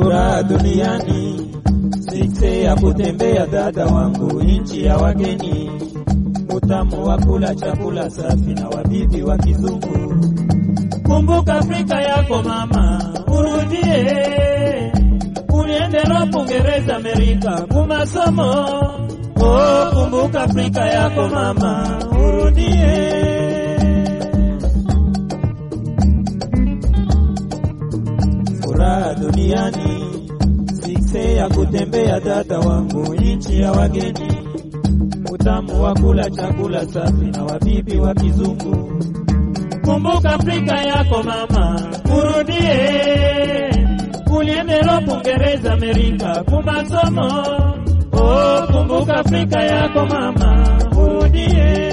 furaha duniani, sikse ya kutembea dada wangu nchi ya wageni, utamu wa kula chakula safi na wabibi wa kizungu. Kumbuka Afrika yako mama, urudie uliende Ropu, Uingereza, Amerika kumasomo. Oh, kumbuka Afrika yako mama, urudie furaha duniani, sikse ya kutembea dada wangu nchi ya wageni, utamu wa kula chakula safi na wabibi wa kizungu. Kumbuka Afrika yako mama, urudie uliende Ropu, Uingereza, Amerika kumasomo. Oh, kumbuka Afrika yako mama, urudie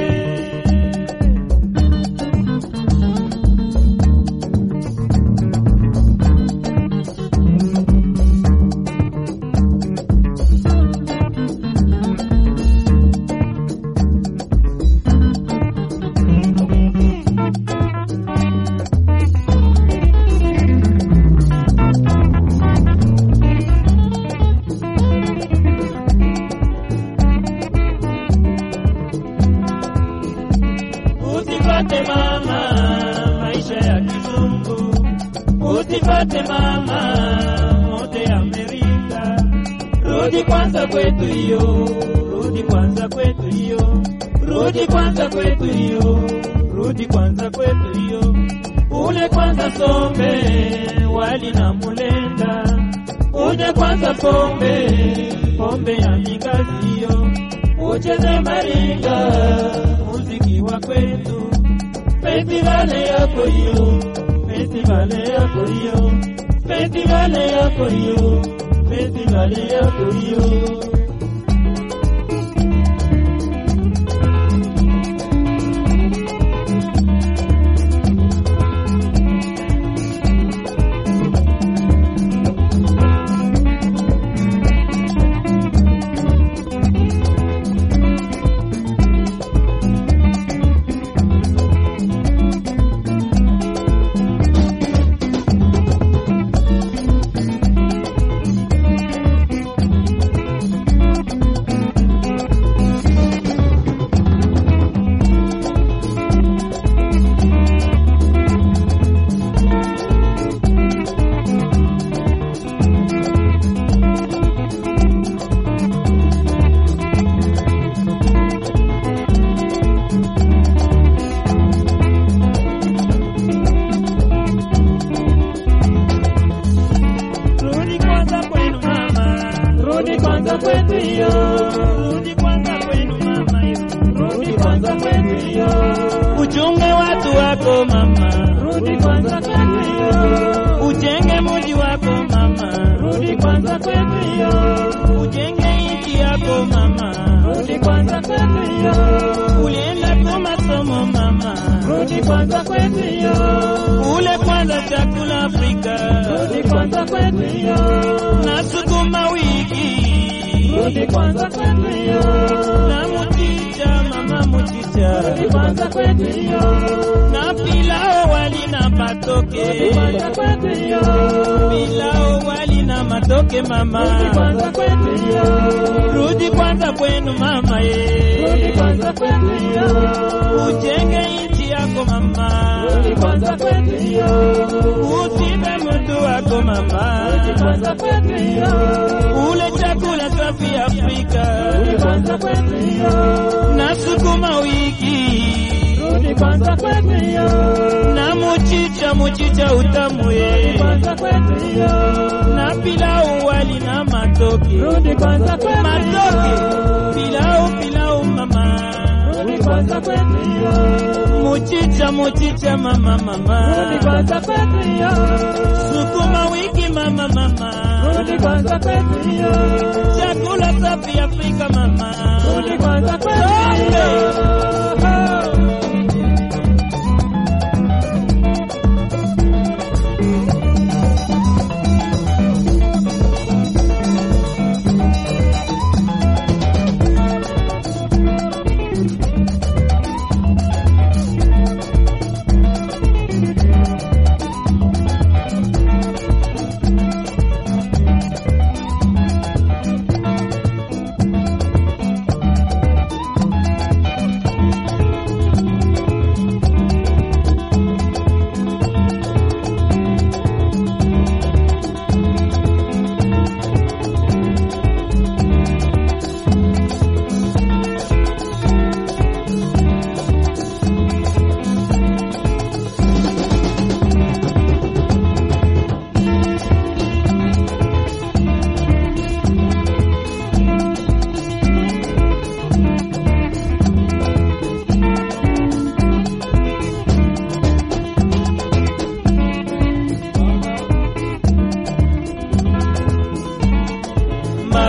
Usipate mama maisha ya kizungu, usipate mama mote ya Amerika. Rudi kwanza kwetu hiyo, rudi kwanza kwetu hiyo, rudi kwanza kwetu hiyo, rudi kwanza kwetu hiyo. Ule kwanza sombe wali na mulenda, uje kwanza pombe, pombe ya mingazi hiyo, ucheze maringa muziki wa kwetu, festivale yako hiyo, festivale yako hiyo, festivale yako hiyo, festivale yako hiyo. Rudi kwanza kwenu mama, rudi kwanza kwetu hiyo, rudi kwanza kwenu mama, rudi kwanza kwetu hiyo. Uchunge watu wako mama, rudi kwanza kwetu hiyo. Ujenge muji wako mama, rudi kwanza kwetu hiyo. Ujenge nchi yako mama, rudi kwanza kwetu hiyo. Ulienda kwa masomo mama, rudi kwanza kwetu hiyo. Ule kwanza chakula Afrika, rudi kwanza kwetu hiyo. Na sukuma wiki, rudi kwanza kwetu hiyo. Na mchicha mama, mchicha, rudi kwanza kwetu hiyo. Na pilao wali na matoke, rudi kwanza kwetu hiyo. Pilao wali na matoke mama, rudi kwanza kwetu hiyo. Rudi kwanza kwenu mama ye, rudi kwanza kwetu hiyo. Ujenge nchi yako mama, rudi kwanza kwetu hiyo. Usibe mtu wako mama, rudi kwanza kwetu hiyo. Ule chakula safi Afrika, rudi kwanza kwetu hiyo. Na sukuma wiki, rudi kwanza kwetu hiyo. Na muchicha muchicha utamu ye, rudi kwanza kwetu hiyo. Na pilau wali na matoke, rudi kwanza kwetu matoke, pilau pilau mama, rudi kwanza kwetu hiyo. Muchicha muchicha mama mama, rudi kwanza kwetu hiyo. Sukuma wiki mama mama, rudi kwanza kwetu hiyo. Chakula safi Afrika mama, rudi kwanza kwetu hiyo.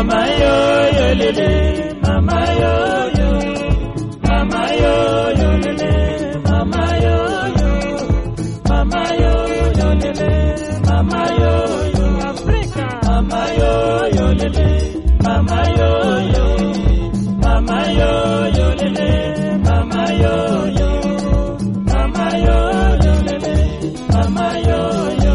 mama yo yo lele, mama yo yo, mama yo yo lele, mama yo yo, mama yo yo lele, mama yo yo, Afrika, mama yo yo lele, mama yo yo, mama yo yo lele, mama yo yo, mama yo yo lele, mama yo yo.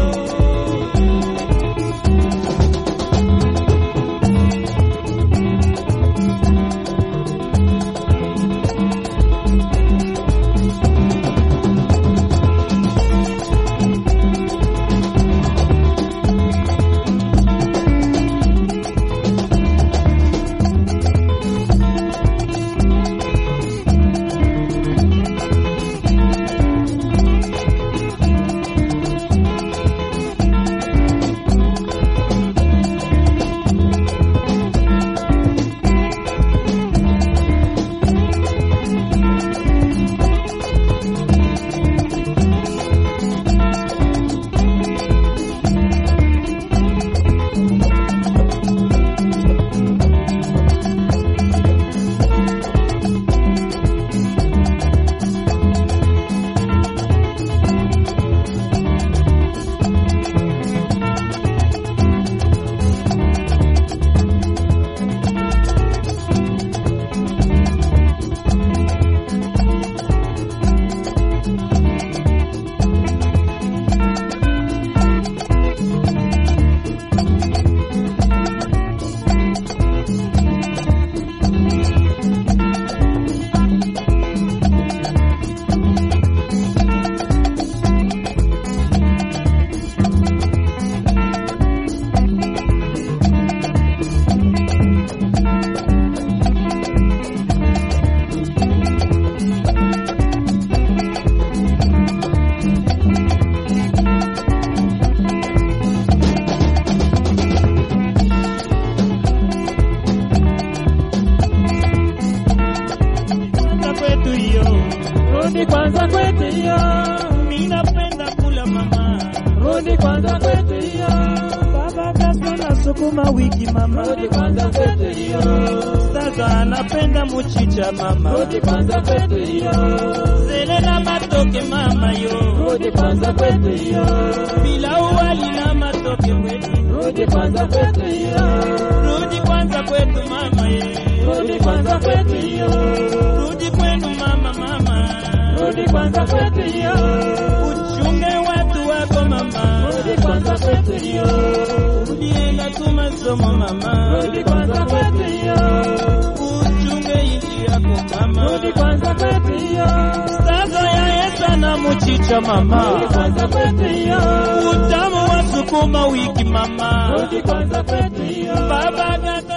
kwanza kwetu hiyo, rudi kwanza kwetu hiyo. Mimi napenda kula mama, rudi kwanza kwetu hiyo. Baba kaso na sukuma wiki mama, rudi kwanza kwetu hiyo. Sasa anapenda muchicha mama, rudi kwanza kwetu hiyo. Zele na matoke mama yo, rudi kwanza kwetu hiyo. Bila uwali na matoke kwetu, rudi kwanza kwetu hiyo. Rudi kwanza kwetu mama ye, rudi kwanza kwetu hiyo. Rudi kwenu mama mama, rudi kwanza kwetu hiyo. Uchunge watu wako mama, rudi kwanza kwetu hiyo. Rudienda tu masomo mama, rudi kwanza kwetu hiyo. Uchunge inji yako mama, rudi kwanza kwetu hiyo. Sasa ya Yesu na muchicha mama, rudi kwanza kwetu hiyo. Utamu wa sukuma wiki mama, rudi kwanza kwetu hiyo. Baba gata